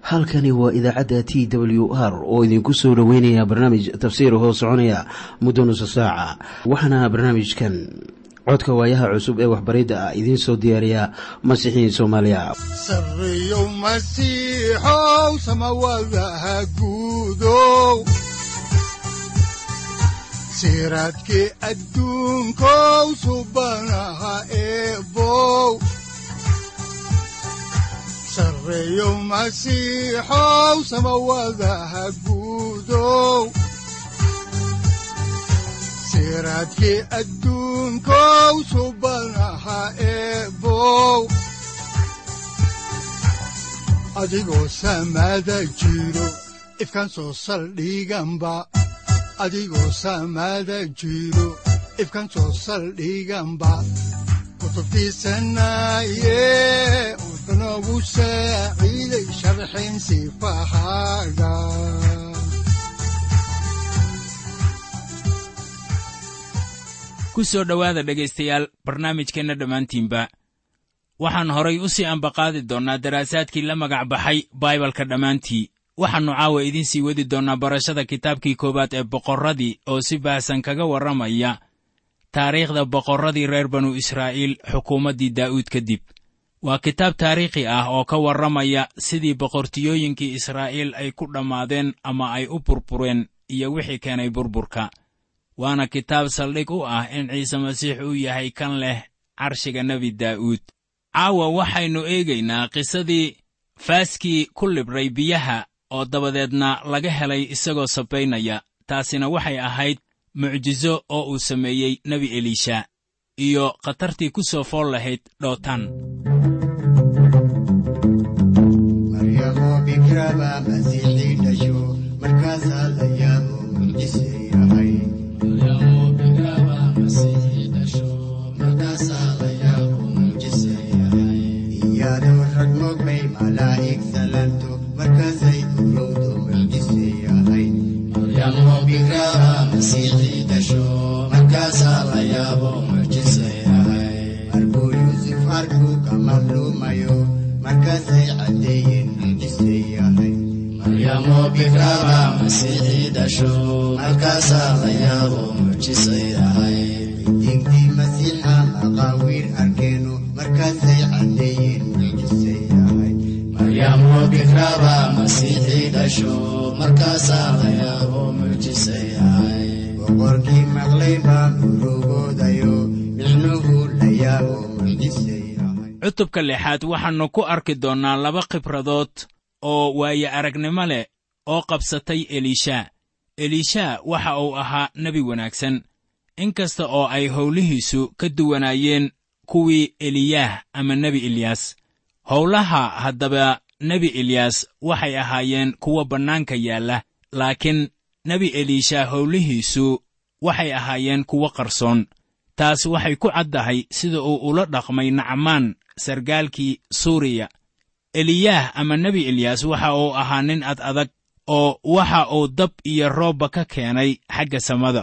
halkani waa idaacadda t w r oo idinku soo dhoweynaya barnaamij tafsiir hoo soconaya muddo nusa saaca waxaana barnaamijkan codka waayaha cusub ee waxbaridda ah idiin soo diyaariya masiixiin soomaaliya sareyow masiixow samawadaha guudow siraadkii adduunkow subanaha eebow sareyow masiixow samawadaha guudow siraadkii adduunkow subanaha eebow adigoo samada jiro ifkan soo saldhiganba adigoo samada jiro ifkan soo saldhiganba kutubtiisanaye udanogu saaciiday sharxin sifahaaga ku soo dhowaada dhegaystayaal barnaamijkeenna dhammaantiinba waxaan horay u sii ambaqaadi doonnaa daraasaadkii la magac baxay baibalka dhammaantii waxaannu caawa idiin sii wadi doonnaa barashada kitaabkii koowaad ee boqorradii oo si baahsan kaga warramaya taariikhda boqorradii reer banu israa'iil xukuumaddii daa'uud kadib waa kitaab taariikhi ah oo ka warramaya sidii boqortiyooyinkii israa'iil ay ku dhammaadeen ama ay u burbureen iyo wixii keenay burburka waana kitaab saldhig u ah in ciise masiix uu yahay kan leh carshiga nebi daa'uud caawa waxaynu eegaynaa qisadii faaskii ku libray biyaha oo dabadeedna laga helay isagoo sabaynaya taasina waxay ahayd mucjiso oo uu sameeyey nebi eliisha iyo khatartii ku soo fool lahayd dhootan cutubka lixaad waxaannu ku arki doonnaa laba khibradood oo waaye aragnimo leh oo qabsatay eliisha eliisha waxa uu ahaa nebi wanaagsan in kasta oo ay howlihiisu ka duwanaayeen kuwii eliyaah ama nebi eliyas howlaha haddaba nebi eliyas waxay ahaayeen kuwo bannaanka yaalla laakiin nebi eliisha howlihiisu waxay ahaayeen kuwo qarsoon taas waxay ku caddahay sida uu ula dhaqmay nacmaan sargaalkii suuriya eliyaah ama nebi eliyas waxa uu ahaa nin ad adag oo waxa uu dab iyo roobba ka keenay xagga samada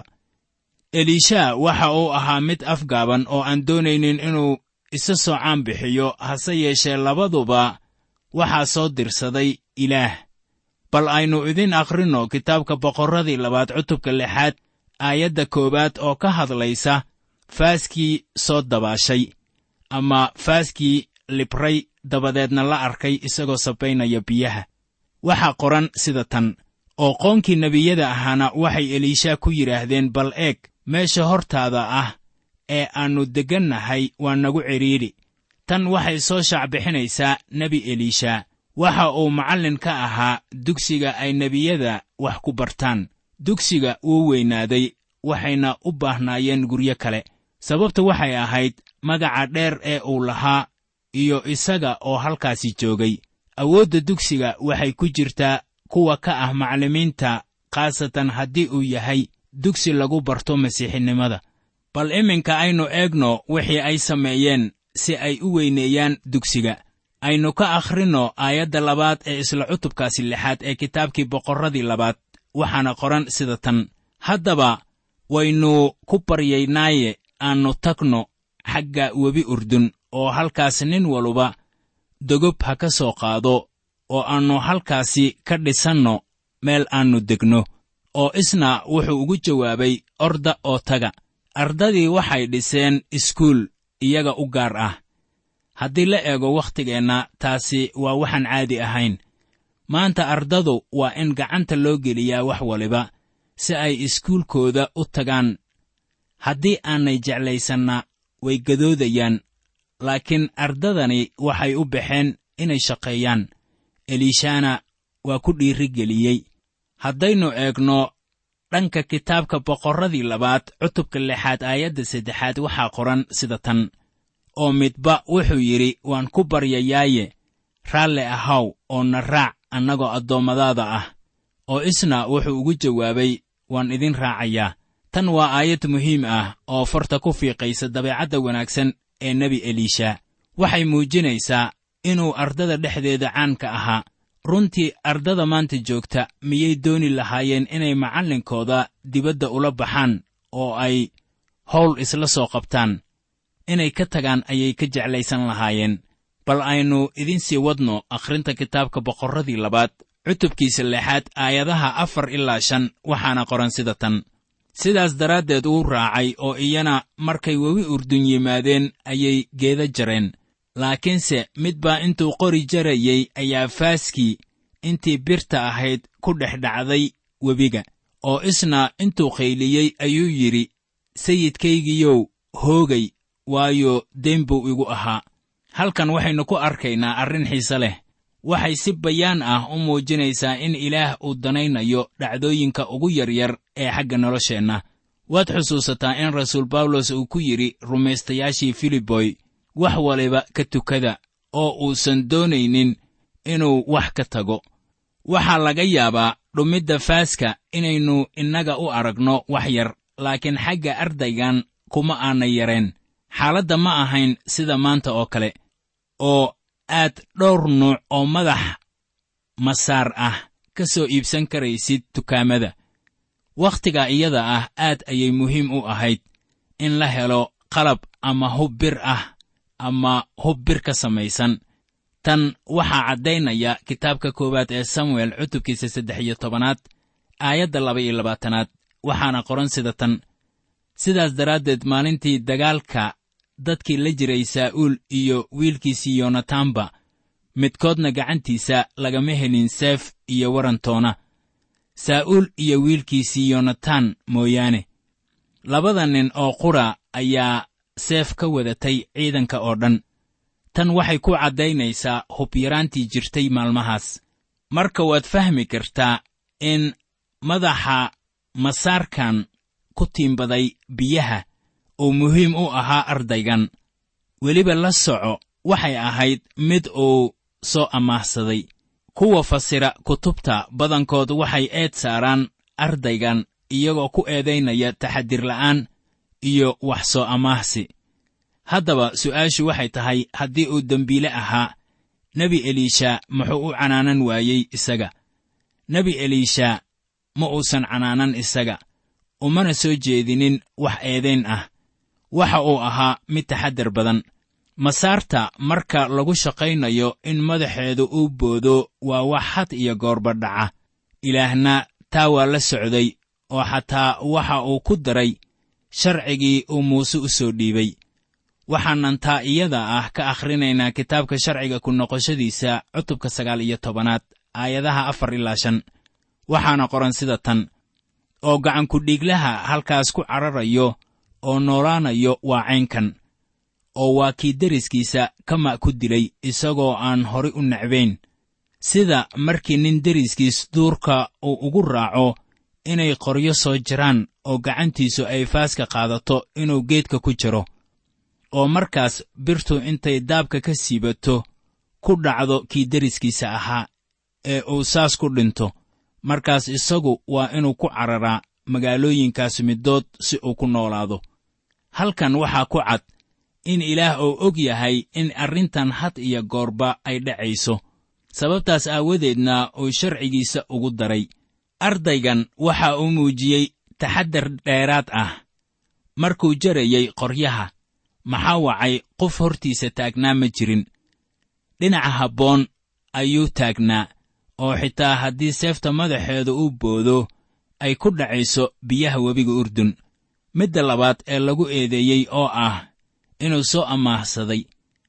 eliisha waxa uu ahaa mid afgaaban oo aan doonaynin inuu isa soocaan bixiyo hase yeeshee labaduba waxaa soo dirsaday ilaah bal aynu idin akhrinno kitaabka boqorradii labaad cutubka lixaad aayadda koowaad oo ka hadlaysa faaskii soo dabaashay ama faaskii libray dabadeedna la arkay isagoo sabaynaya biyaha waxaa qoran sida tan oo qoonkii nebiyada ahaana waxay eliisha ku yidhaahdeen bal eeg meesha hortaada ah ee aannu deggannahay waa nagu cidhiidhi tan waxay soo shaacbixinaysaa nebi eliisha waxa uu macallin ka ahaa dugsiga ay nebiyada wax ku bartaan dugsiga wuu weynaaday waxayna u baahnaayeen guryo kale sababta waxay ahayd magaca dheer ee uu lahaa iyo isaga oo halkaasi joogay awoodda dugsiga waxay ku jirtaa kuwa ka ah macallimiinta khaasatan haddii uu yahay dugsi lagu barto masiixinimada bal iminka aynu eegno wixii ay sameeyeen si ay u weyneeyaan dugsiga aynu ka akhrinno aayadda labaad ee isla cutubkaasi lixaad ee kitaabkii boqorradii labaad waxaana qoran sida tan haddaba waynu ku baryaynaaye aannu tagno xagga webi urdun oo halkaas nin waluba dogob ha ka soo qaado oo aannu halkaasi ka dhisanno meel aannu degno oo isna wuxuu ugu jawaabay orda oo taga ardadii waxay dhiseen iskuul iyaga u gaar ah haddii la eego wakhtigeenna taasi waa waxaan caadi ahayn maanta ardadu waa in gacanta loo geliyaa wax waliba si ay iskuulkooda u tagaan haddii aanay jeclaysanna way gadoodayaan laakiin ardadani waxay u baxeen inay shaqeeyaan eliishana waa ku dhiirigeliyey haddaynu eegno dhanka kitaabka boqorradii labaad cutubka lixaad aayadda saddexaad waxaa qoran sida tan oo midba wuxuu yidhi waan ku baryayaaye raalle ahaw oo na raac annagoo addoommadaada ah oo isna wuxuu ugu jawaabay waan idin raacayaa tan waa aayad muhiim ah oo farta ku fiiqaysa dabeecadda wanaagsan ee nebi eliisha waxay muujinaysaa inuu ardada dhexdeeda caanka ahaa runtii ardada maanta joogta miyay dooni lahaayeen inay macallinkooda dibadda ula baxaan oo ay howl isla soo qabtaan inay ka tagaan ayay ka jeclaysan lahaayeen bal aynu idin sii wadno akhrinta kitaabka boqorradii labaad cutubkiisa lixaad aayadaha afar ilaa shan waxaana qoran sida tan sidaas daraaddeed uu raacay oo iyana markay webi urdun yimaadeen ayay geeda jareen laakiinse mid baa intuu qori jarayey ayaa faaskii intii birta ahayd ku dhex dhacday webiga oo isna intuu qayliyey ayuu yidhi sayidkaygiyow hoogay waayo deen buu igu ahaa halkan waxaynu ku arkaynaa arrin xiise leh waxay si bayaan ah u muujinaysaa in ilaah uu danaynayo dhacdooyinka ugu yaryar ee xagga nolosheenna waad xusuusataa in rasuul bawlos uu ku yidhi rumaystayaashii filiboy wax waliba ka tukada oo uusan doonaynin inuu wax ka tago waxaa laga yaabaa dhummidda faaska inaynu innaga u aragno wax yar laakiin xagga ardaygan kuma aanay yareen xaaladda ma ahayn sida maanta oo kale oo aad dhowr nuuc oo madax masaar ah ka soo iibsan karaysid dukaamada wakhtiga iyada ah aad ayay muhiim u ahayd in la helo qalab ama hub bir ah ama hub bir ka samaysan tan waxaa caddaynaya kitaabka koowaad ee samuel cutubkiisa saddex iyo tobanaad aayadda laba iyo labaatanaad waxaana qoran sida tan sidaas daraaddeed maalintii dagaalka dadkii la jiray saa'uul iyo wiilkiisii yonataanba midkoodna gacantiisa lagama helin seef iyo warantoona saa'uul iyo wiilkiisii yonataan mooyaane labada nin oo qura ayaa seef ka wadatay ciidanka oo dhan tan waxay ku caddaynaysaa hubyaraantii jirtay maalmahaas marka waad fahmi kartaa in madaxa masaarkan ku tiimbaday biyaha uu muhiim u ahaa ardaygan weliba la soco waxay ahayd mid uu soo amaahsaday kuwa fasira kutubta badankood waxay eed saaraan ardaygan iyagoo ku eedaynaya taxadir la'aan iyo wax soo amaahsi haddaba su'aashu waxay tahay haddii uu dembiile ahaa nebi eliisha muxuu u canaanan waayey isaga nebi eliisha ma uusan canaanan isaga umana soo jeedinin wax eedayn ah waxa uu ahaa mid taxaddar badan masaarta marka lagu shaqaynayo in madaxeedu uu boodo waa wax had iyo goorba dhaca ilaahna taa waa la socday oo xataa waxa uu ku daray sharcigii uu muuse u soo dhiibay waxaanan taa iyada ah ka akhrinaynaa kitaabka sharciga ku noqoshadiisa cutubka sagaal iyo tobanaad aayadaha afar ilaa shan waxaana qoran sida tan oo gacankudhiiglaha halkaas ku cararayo oo noolaanayo waa caynkan oo waa kii deriskiisa kama ku dilay isagoo aan horay u necbayn sida markii nin deriskiis duurka uu ugu raaco inay qoryo soo jiraan oo gacantiisu ay faaska qaadato inuu geedka ku jiro oo markaas birtu intay daabka ka siibato ku dhacdo kii deriskiisa ahaa ee uu saas ku dhinto markaas isagu waa inuu ku cararaa magaalooyinkaas middood si uu ku noolaado halkan waxaa ku cad in ilaah uu og yahay in arrintan had iyo goorba ay dhacayso sababtaas aawadeedna uu sharcigiisa ugu daray ardaygan waxa uu muujiyey taxaddar dheeraad ah markuu jarayey qoryaha maxaa wacay qof hortiisa taagnaa ma jirin dhinaca habboon ayuu taagnaa oo xitaa haddii seefta madaxeeda uu boodo ay ku dhacayso biyaha webiga urdun midda labaad ee lagu eedeeyey oo ah inuu soo amaahsaday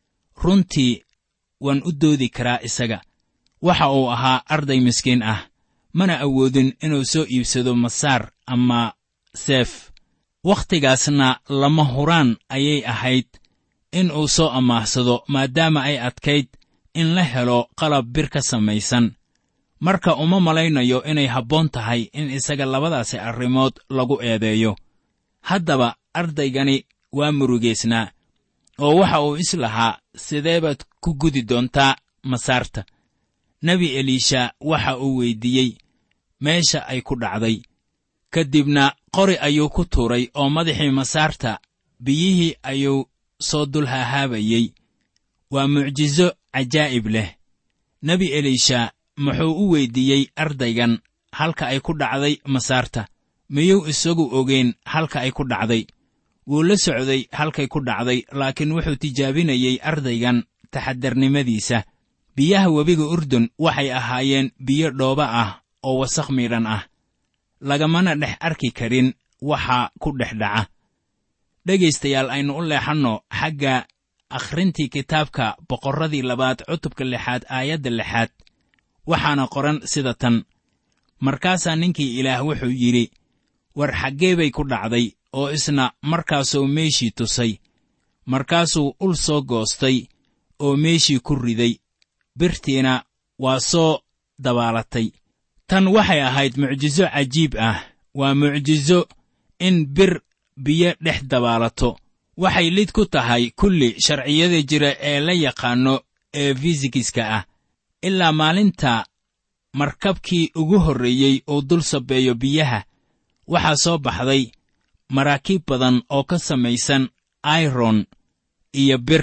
runtii waan u doodi karaa isaga waxa uu ahaa arday miskiin ah mana awoodin inuu soo iibsado masaar ama seef wakhtigaasna lama huraan ayay ahayd in uu soo amaahsado maadaama ay adkayd in la helo qalab bir ka samaysan marka uma malaynayo inay habboon tahay in isaga labadaasi arrimood lagu eedeeyo haddaba ardaygani waa murugaysnaa oo waxa uu is lahaa sidee baad ku gudi doontaa masaarta nebi eliisha waxa uu weyddiiyey meesha ay ku dhacday ka dibna qori ayuu ku tuuray oo madaxii masaarta biyihii ayuu soo dul hahaabayey waa mucjiso cajaa'ib leh nebi eliisha muxuu u weyddiiyey ardaygan halka ay ku dhacday masaarta miyuu isagu ogeyn halka ay ku dhacday wuu la socday halkay ku dhacday laakiin wuxuu tijaabinayey ardaygan taxadarnimadiisa biyaha webiga urdun waxay ahaayeen biyo dhooba ah oo wasakh miidhan ah lagamana dhex arki karin waxa ku dhex dhaca dhegaystayaal aynu u leexanno xagga akhrintii kitaabka boqorradii labaad cutubka lixaad aayadda lixaad waxaana qoran sida tan markaasaa ninkii ilaah wuxuu yidhi war xaggee bay ku dhacday oo isna markaasuu meeshii tusay markaasuu ul soo goostay oo meeshii ku riday birtiina waa soo dabaalatay tan waxay ahayd mucjiso cajiib ah waa mucjiso in bir biyo dhex dabaalato waxay lid ku tahay kulli sharciyada jira ee la yaqaanno ee fisikiska ah ilaa maalinta markabkii ugu horreeyey uu dul sabeeyo biyaha waxaa soo baxday maraakiib badan oo ka samaysan airon iyo bir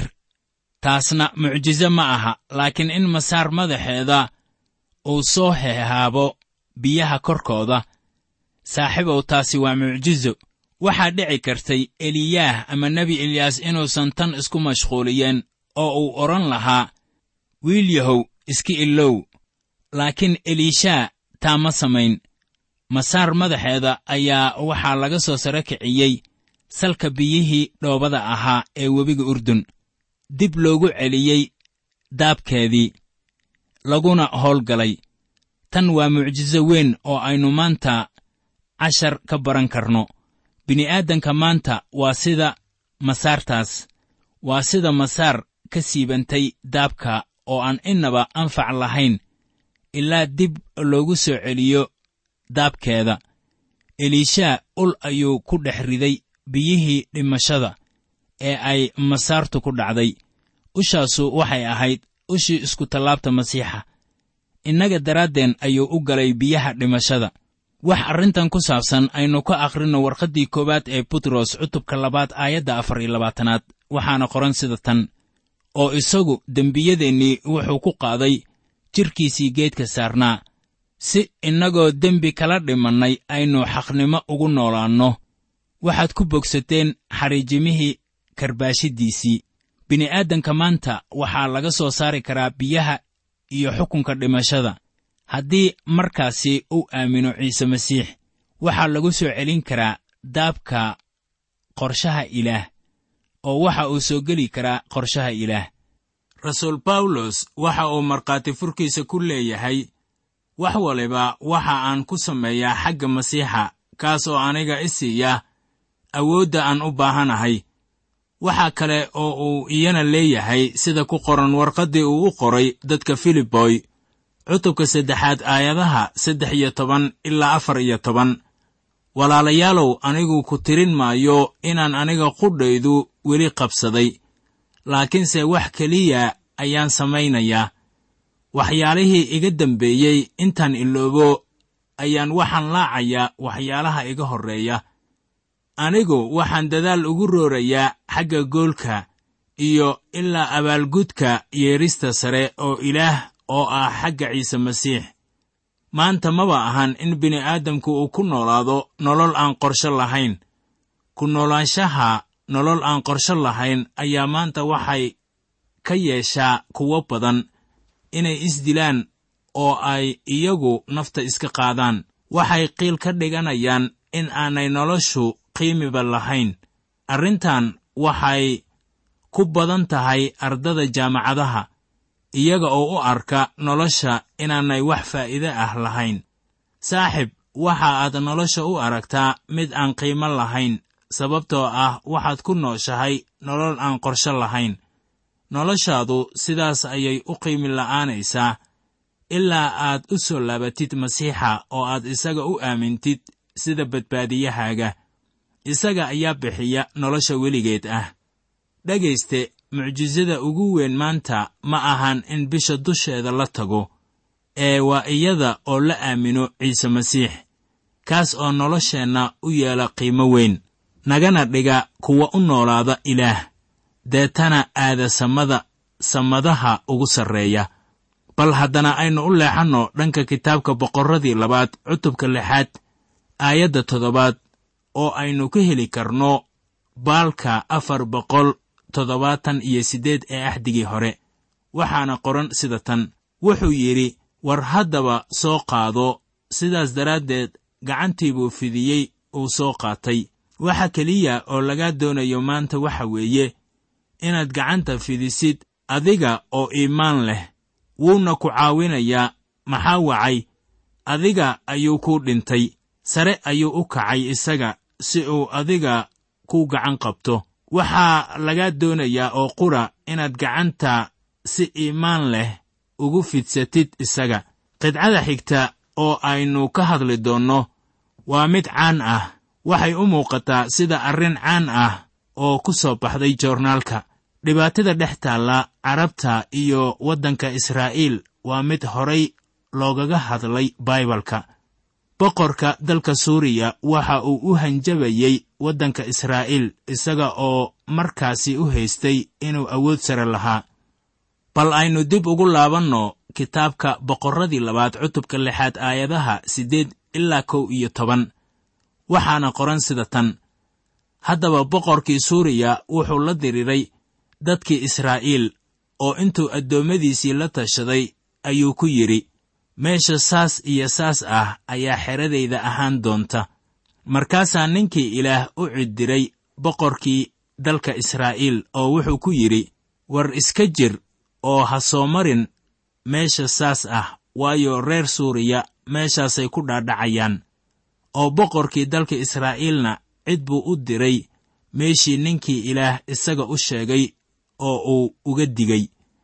taasna mucjiso ma aha laakiin in masaar madaxeeda uu soo hehaabo biyaha korkooda saaxiibow taasi waa mucjiso waxaa dhici kartay eliyaah ama nebi eliyaas inuusan tan isku mashquuliyeen oo uu odhan lahaa wiil yahow iska ilow laakiin eliishaa taa ma samayn masaar madaxeeda ayaa waxaa laga soo saro kiciyey salka biyihii dhoobada ahaa ee webiga urdun dib loogu celiyey daabkeedii laguna howlgalay tan waa mucjiso weyn oo aynu maanta cashar ka baran karno bini'aadanka maanta waa sida masaartaas waa sida masaar ka siibantay daabka oo aan innaba anfac lahayn ilaa dib loogu soo celiyo daabkeeda eliishaa ul ayuu ku dhex riday biyihii dhimashada ee ay masaartu ku dhacday ushaasu waxay ahayd ushii iskutallaabta masiixa innaga daraaddeen ayuu u galay biyaha dhimashada wax arrintan ku saabsan aynu ka akhrinno warqaddii koowaad ee butros cutubka labaad aayadda afar iyo labaatanaad waxaana qoran sida tan oo isagu dembiyadeennii wuxuu ku qaaday jidhkiisii geedka saarnaa si innagoo dembi kala dhimannay aynu xaqnimo ugu noolaanno waxaad ku bogsateen xariijimihii karbaashiddiisii bini'aadanka maanta waxaa laga soo saari karaa biyaha iyo xukunka dhimashada haddii markaasi uu aamino ciise masiix waxaa lagu soo celin karaa daabka qorshaha ilaah oo waxa uu soo geli karaa qorshaha ilaah rasuul bawlos waxa uu markhaati furkiisa ku leeyahay wax waliba waxa aan ku sameeyaa xagga masiixa kaas oo aniga i siiya awoodda aan u baahanahay waxaa kale oo uu iyana leeyahay sida ku qoran warqaddii uu u qoray dadka filiboy cutubka saddexaad aayadaha saddex iyo toban ilaa afar iyo toban walaalayaalow anigu ku tirin maayo inaan aniga qudhaydu weli qabsaday laakiinse wax keliya ayaan samaynayaa waxyaalihii iga dambeeyey intaan iloobo ayaan waxaan laacayaa waxyaalaha iga horreeya anigu waxaan dadaal ugu roorayaa xagga goolka iyo ilaa abaalgudka yeedhista sare oo ilaah oo ah xagga ciise masiix maanta maba ahan in bini'aadamku uu ku noolaado nolol aan qorsho lahayn ku noolaanshaha nolol aan qorsho lahayn ayaa maanta waxay ka yeeshaa kuwo badan inay isdilaan oo ay iyagu nafta iska qaadaan waxay qiil ka dhiganayaan in aanay noloshu qiimiba lahayn arrintan waxay ku badan tahay ardada jaamacadaha iyaga oo u arka nolosha inaanay wax faa'iide ah lahayn saaxib waxa aad nolosha u aragtaa mid aan qiimo lahayn sababtoo ah waxaad ku nooshahay nolol aan qorsho lahayn noloshaadu sidaas ayay u qiimi la'aanaysaa ilaa aad u soo laabatid masiixa oo aad isaga u aamintid sida badbaadiyahaaga isaga ayaa bixiya nolosha weligeed ah dhegayste mucjisada ugu weyn maanta ma ahan in bisha dusheeda la tago ee waa iyada oo la aamino ciise masiix kaas oo nolosheenna u yeela qiimo weyn nagana dhiga kuwa u noolaada ilaah deetana aada samada samadaha ugu sarreeya bal haddana aynu u leexanno dhanka kitaabka boqorradii labaad cutubka lixaad aayadda toddobaad oo aynu ka heli karno baalka afar boqol toddobaatan iyo siddeed ee axdigii hore waxaana qoran sida tan wuxuu yidhi war haddaba soo qaado sidaas daraaddeed gacantii buu fidiyey uu soo qaatay waxa keliya oo lagaa doonayo maanta waxa weeye inaad gacanta fidisid adiga oo iimaan leh wuuna ku caawinayaa maxaa wacay adiga ayuu kuu dhintay sare ayuu u kacay isaga si uu adiga kuu gacan qabto waxaa lagaa doonayaa oo qura inaad gacanta si iimaan leh ugu fidsatid isaga qidcada xigta oo aynu ka hadli doonno waa mid caan ah waxay u muuqataa sida arrin caan ah oo ku soo baxday joornaalka dhibaatada dhex taalla carabta iyo waddanka israa'iil waa mid horay loogaga hadlay baibalka boqorka dalka suuriya waxa uu u hanjabayey waddanka israa'iil isaga oo markaasi u haystay inuu awood sare lahaa bal aynu dib ugu laabanno kitaabka boqorradii labaad cutubka lixaad aayadaha siddeed ilaa kow iyo toban waxaana qoran sida tan haddaba boqorkii suuriya wuxuu la diriiray dadkii israa'iil oo intuu addoommadiisii la tashaday ayuu ku yidhi meesha saas iyo saas ah ayaa xeradayda ahaan doonta markaasaa ninkii ilaah u ciddiray boqorkii dalka israa'iil oo wuxuu ku yidhi war iska jir oo ha soo marin meesha saas ah waayo reer suuriya meeshaasay ku dhaadhacayaan oo boqorkii dalka israa'iilna cid buu u diray meeshii ninkii ilaah isaga u sheegay oo uu uga digay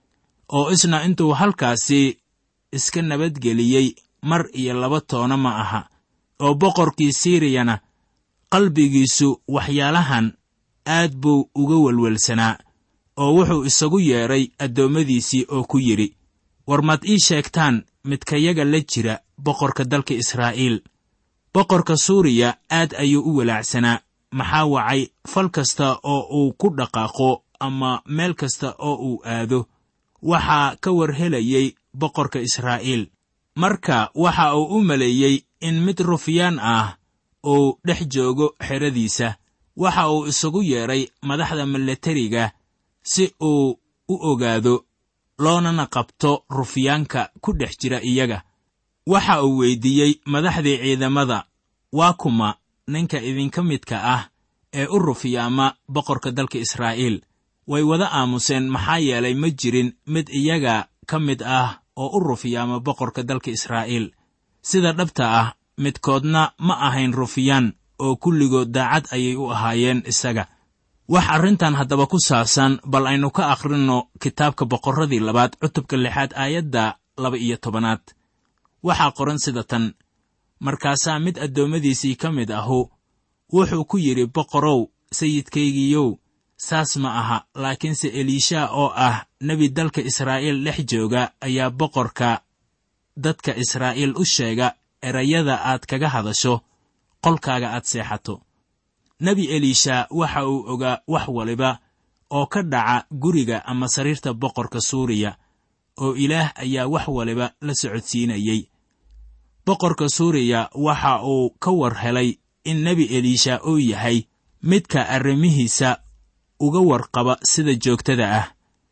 oo isna intuu halkaasi iska nabadgeliyey mar iyo laba toona ma aha oo boqorkii siiriyana qalbigiisu waxyaalahan aad buu uga welwelsanaa oo wuxuu isagu yeedhay addoommadiisii oo ku yidhi war maad ii sheegtaan midkayaga la jira boqorka dalka israa'iil boqorka suuriya aad ayuu u walaacsanaa maxaa wacay fal kasta oo uu ku dhaqaaqo ama meel kasta oo uu aado waxaa ka war helayey boqorka israa'iil marka waxa uu u maleeyey in mid rufyaan ah uu dhex joogo xeradiisa waxa uu isagu yeedhay madaxda milatariga si uu u ogaado loonana qabto rufyaanka ku dhex jira iyaga waxa uu weyddiiyey madaxdii ciidamada waa kuma ninka idinka midka ah ee u rufyaama boqorka dalka israa'iil way wada aamuseen maxaa yeelay ma jirin mid iyaga ka mid ah oo u rufyaama boqorka dalka israa'iil sida dhabta ah midkoodna ma ahayn rufyaan oo kulligood daacad ayay u ahaayeen isaga wax arrintan haddaba ku saabsan bal aynu ka akhrinno kitaabka boqorradii labaad cutubka lixaad aayadda laba iyo tobanaad waxaa qoran sida tan markaasaa mid addoommadiisii ka mid ahu wuxuu ku yidhi boqorow sayidkaygiiyow saas ma aha laakiinse eliisha oo ah nebi dalka israa'iil dhex jooga ayaa boqorka dadka israa'iil u sheega erayada aad kaga hadasho qolkaaga aad seexato nebi eliisha waxa uu ogaa wax waliba oo ka dhaca guriga ama sariirta boqorka suuriya oo ilaah ayaa wax waliba la socodsiinayey boqorka suuriya waxa uu ka war helay in nebi eliisha uu yahay midka arrimihiisa uga warqaba sida joogtada ah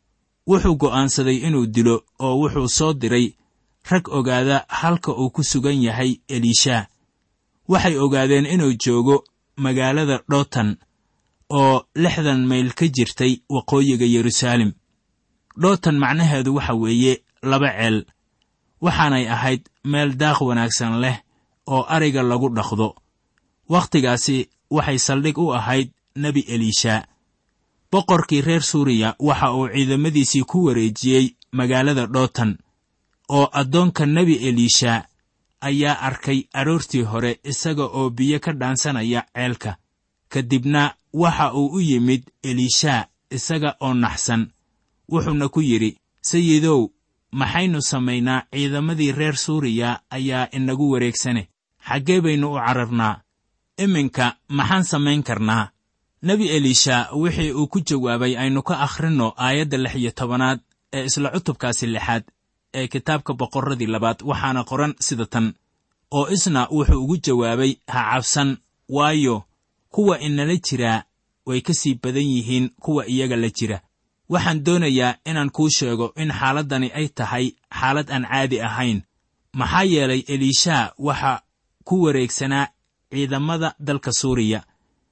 wuxuu go'aansaday inuu dilo oo wuxuu soo diray rag ogaada halka uu ku sugan yahay eliisha waxay ogaadeen inuu joogo magaalada dhotan oo lixdan mayl ka jirtay waqooyiga yeruusaalem dhotan macnaheedu waxa weeye laba ceel waxaanay ahayd meel daaq wanaagsan leh oo ariga lagu dhaqdo wakhtigaasi waxay saldhig u ahayd nebi eliisha boqorkii reer suuriya waxa uu ciidamadiisii ku wareejiyey magaalada dhotan oo addoonka nebi eliisha ayaa arkay aroortii hore isaga oo biyo ka dhaansanaya ceelka ka dibna waxa uu u yimid eliisha isaga oo naxsan wuxuuna ku yidhi sayidow maxaynu samaynaa ciidamadii reer suuriya ayaa inagu wareegsane xaggee baynu u cararnaa iminka maxaan samayn karnaa nebi eliisha wixii uu ku jawaabay aynu ka akhrinno aayadda lix iyo tobanaad ee isla cutubkaasi lixaad ee kitaabka boqorradii labaad waxaana qoran sida tan oo isna wuxuu ugu jawaabay ha cabsan waayo kuwa inala jiraa way ka sii badan yihiin kuwa iyaga la jira waxaan doonayaa inaan kuu sheego in xaaladdani ay tahay xaalad aan caadi ahayn maxaa yeelay eliisha waxa ku wareegsanaa ciidamada dalka suuriya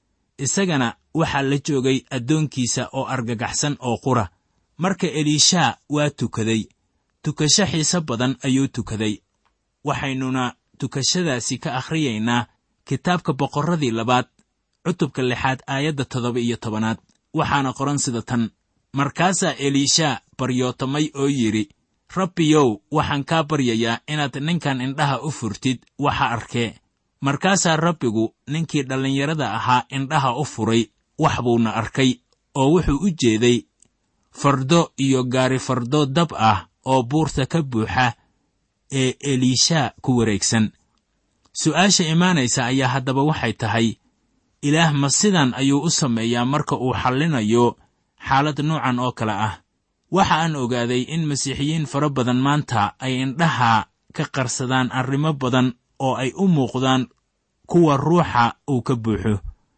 isagana waxaa la joogay addoonkiisa oo argagaxsan oo qura marka eliisha waa tukaday tukasho xiise badan ayuu tukaday waxaynuna tukashadaasi ka akhriyaynaa kitaabka boqorradii labaad cutubka lixaad aayadda toddoba iyo tobanaad waxaana qoran sida tan markaasaa eliisha baryootamay oo yidhi rabbiyow waxaan kaa baryayaa inaad ninkan indhaha u furtid waxa arkee markaasaa rabbigu ninkii dhallinyarada ahaa indhaha u furay wax buuna arkay oo wuxuu u jeeday fardo iyo gaari fardo dab ah oo buurta ka buuxa ee eliisha ku wareegsan su'aasha imaanaysa ayaa haddaba waxay tahay ilaah ma sidan ayuu u sameeyaa marka uu xallinayo xaalad nuucan oo kale ah waxa aan ogaaday in masiixiyiin fara badan maanta ay indhaha ka qarsadaan arrimo badan oo ay u muuqdaan kuwa ruuxa uu ka buuxo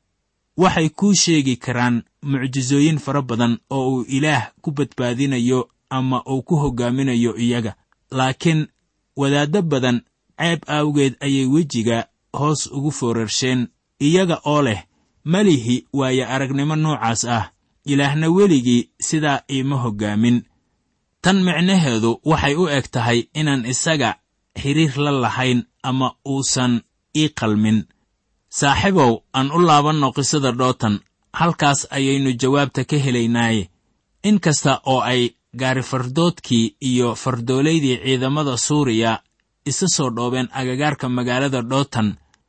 waxay kuu sheegi karaan mucjisooyin fara badan oo uu ilaah ku badbaadinayo ama uu ku hoggaaminayo iyaga laakiin wadaaddo badan ceeb awgeed ayay wejiga hoos ugu foorarsheen iyaga oo leh melihi waaye aragnimo noocaas ah ilaahna weligii sidaa iima hoggaamin tan micnaheedu waxay u eg tahay inaan isaga xidhiir la lahayn ama uusan ii qalmin saaxiibow aan u laabanno qisada dhootan halkaas ayaynu jawaabta ka helaynaaye in kasta oo ay gaarifardoodkii iyo fardoolaydii ciidamada suuriya isa soo dhoobeen agagaarka magaalada dhootan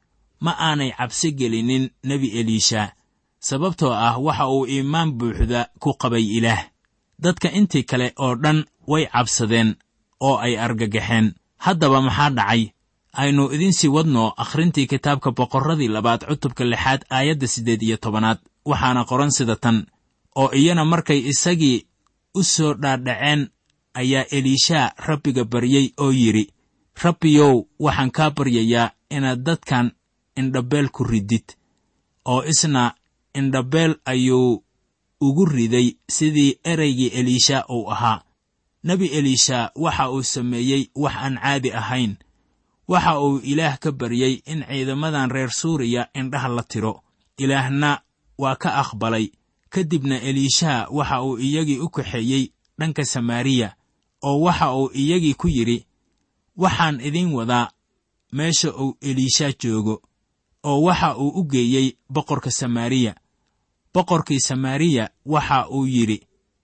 ma aanay cabsi gelinin nebi eliisha sababtoo ah waxa uu iimaan buuxda ku qabay ilaah dadka intii kale oo dhan way cabsadeen oo ay argagaxeen haddaba maxaa dhacay aynu idinsii wadno akhrintii kitaabka boqorradii labaad cutubka lixaad aayadda siddeed iyo tobanaad waxaana qoran sida tan oo iyana markay isagii u soo dhaadhaceen ayaa eliisha rabbiga baryey oo yidhi rabbiyow waxaan kaa baryayaa inaad dadkan indhabeel ku ridid oo isna indhabeel ayuu ugu riday sidii ereygii eliisha uu ahaa nebi eliisha waxa uu sameeyey wax aan caadi ahayn waxa uu ilaah ka baryey in ciidamadan reer suuriya indhaha la tiro ilaahna waa ka aqbalay ka dibna eliisha waxa uu iyagii u kaxeeyey dhanka samaariya oo waxa uu iyagii ku yidhi waxaan idiin wadaa meesha uu eliisha joogo oo waxa uu u geeyey boqorka samaariya boqorkii samaariya waxa uu yidhi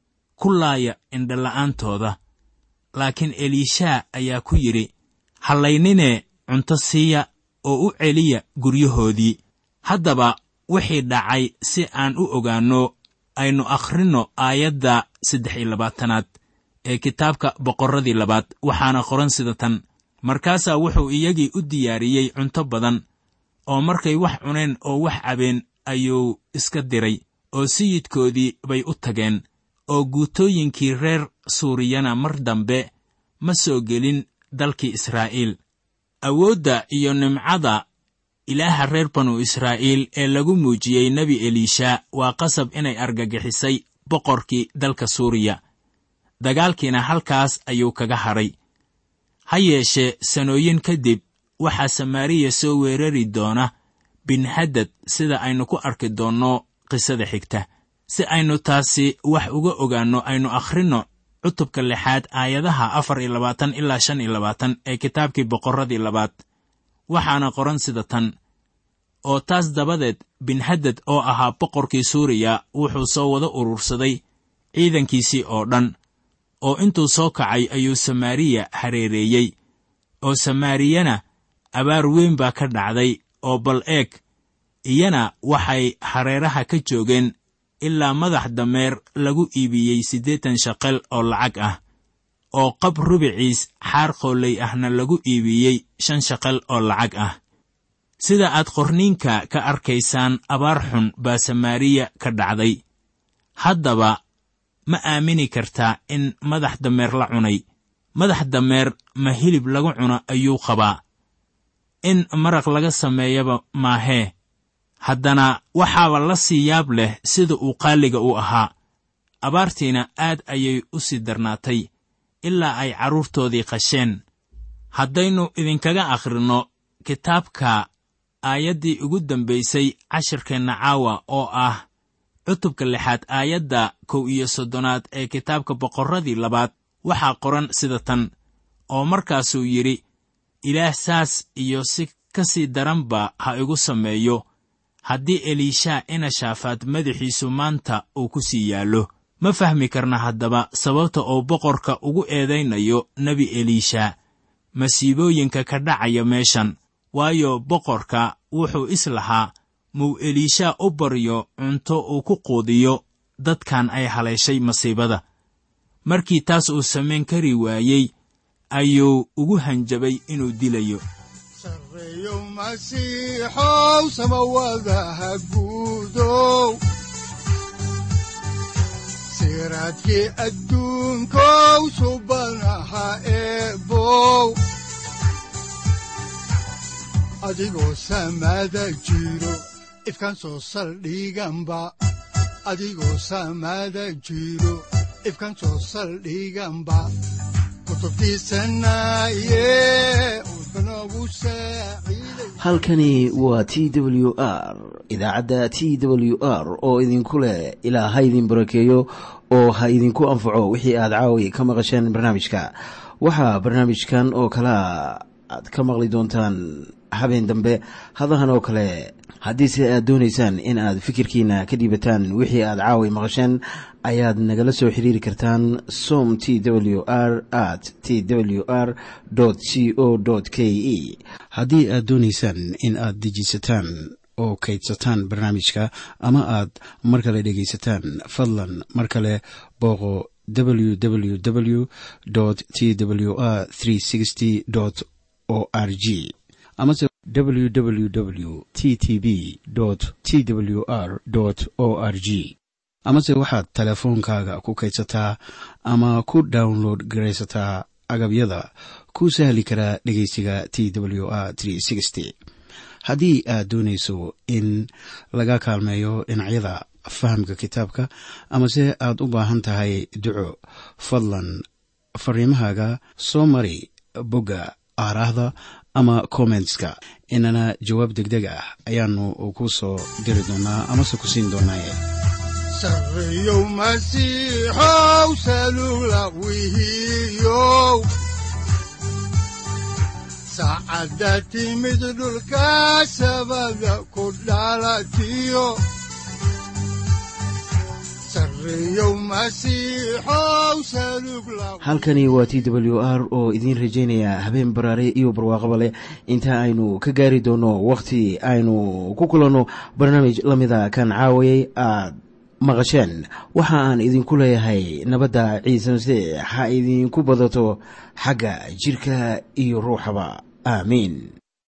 ku laaya indhola'aantooda laakiin eliisha ayaa ku yidhi hallayninee cunto siiya oo u celiya guryahoodii haddaba wixii dhacay si aan u ogaanno aynu akhrinno aayadda saddex iyo labaatanaad ee kitaabka boqorradii labaad waxaana qoran sida tan markaasaa wuxuu iyagii u diyaariyey cunto badan oo markay wax cuneen oo wax cabeen ayuu iska diray oo sayidkoodii bay u tageen oo guutooyinkii reer suuriyana mar dambe ma soo gelin dalkii israa'iil awoodda iyo nimcada ilaaha reer banu israa'iil ee lagu muujiyey nebi eliisha waa qasab inay argagixisay boqorkii dalka suuriya dagaalkiina halkaas ayuu kaga hadhay ha yeeshee sanooyin kadib waxaa samaariya soo weerari doona binhadad sida aynu ku arki doonno qisada xigta si aynu taasi wax uga ogaanno aynu akhrinno cutubka lixaad aayadaha afar iyo labaatan ilaa shan iyo labaatan ee kitaabkii boqorradii labaad waxaana qoran sida tan oo taas dabadeed binhadad oo ahaa boqorkii suuriya wuxuu soo wada urursaday ciidankiisii oo dhan oo intuu soo kacay ayuu samaariya hareereeyey oo samaariyana abaar weyn baa ka dhacday oo bal eeg iyana waxay hareeraha ka joogeen ilaa madax dameer lagu iibiyey siddeetan shaqal oo lacag ah oo qab rubiciis xaar qooley ahna lagu iibiyey shan shaqal oo lacag ah sida aad qorniinka ka arkaysaan abaar xun baa samaariya ka dhacday haddaba ma aamini kartaa in madax dameer la cunay madax dameer ma hilib lagu cuno ayuu qabaa in maraq laga sameeyaba maahee haddana waxaaba la sii yaab leh sida uu qaaliga u ahaa abaartiina aad ayay u sii darnaatay ilaa ay carruurtoodii qasheen haddaynu idinkaga akhrinno kitaabka aayaddii ugu dambaysay cashirkeenna caawa oo ah cutubka lixaad aayadda kow iyo soddonaad ee kitaabka boqorradii labaad waxaa qoran sida tan oo markaasuu yidhi ilaah saas iyo si ka sii daranba ha igu sameeyo haddii eliishaa ina shaafaad madaxiisu maanta uu ku sii yaallo ma fahmi karna haddaba sababta uu boqorka ugu eedaynayo nebi eliisha masiibooyinka ka dhacaya meeshan waayo boqorka wuxuu is lahaa muu eliishaa u baryo cunto uu ku quudiyo dadkan ay haleeshay masiibada markii taas uu samayn kari waayey ayuu ugu hanjabay inuu dilayo sarreeyo masiixow samawadaha guudow siraadkii adduunkow subanaha eebow adigoo samada jiro ifkan soo saldhiganba adigoo samada jiro ifkan soo saldhiganba halkani waa t w r idaacadda t w r oo idinku leh ilaa ha idin barakeeyo oo ha idinku anfaco wixii aad caawi ka maqasheen barnaamijka waxaa barnaamijkan oo kalaa aad ka maqli doontaan habeen dambe hadahan oo kale haddiise aad doonaysaan in aad fikirkiina ka dhiibataan wixii aad caawi maqasheen ayaad nagala soo xiriiri kartaan som t w r at t w r c o k e haddii aad doonaysaan in aad dejiisataan oo kaydsataan barnaamijka ama aad mar kale dhegaysataan fadlan mar kale booqo www t w r o r g amase www t t b t w r o r g amase waxaad teleefoonkaaga ku kaydsataa ama ku download garaysataa agabyada ku sahli karaa dhegeysiga t w r haddii aad doonayso in laga kaalmeeyo dhinacyada fahamka kitaabka amase aad u baahan tahay duco fadlan fariimahaaga soo mari bogga aaraahda ama kommentska inana jawaab degdeg ah ayaanu ku soo diri doonaa amase ku siin doonaaye sarreeyow masiixow salugla wihiyow saacadda timid dhulka sabada ku dhalatiyo halkani waa t w r oo idiin rajaynaya habeen baraare iyo barwaaqaba leh inta aynu ka gaari doono wakhti aynu ku kulanno barnaamij la mida kan caawayay aad maqasheen waxa aan idinku leeyahay nabadda ciise masiix ha idinku badato xagga jidhka iyo ruuxaba aamiin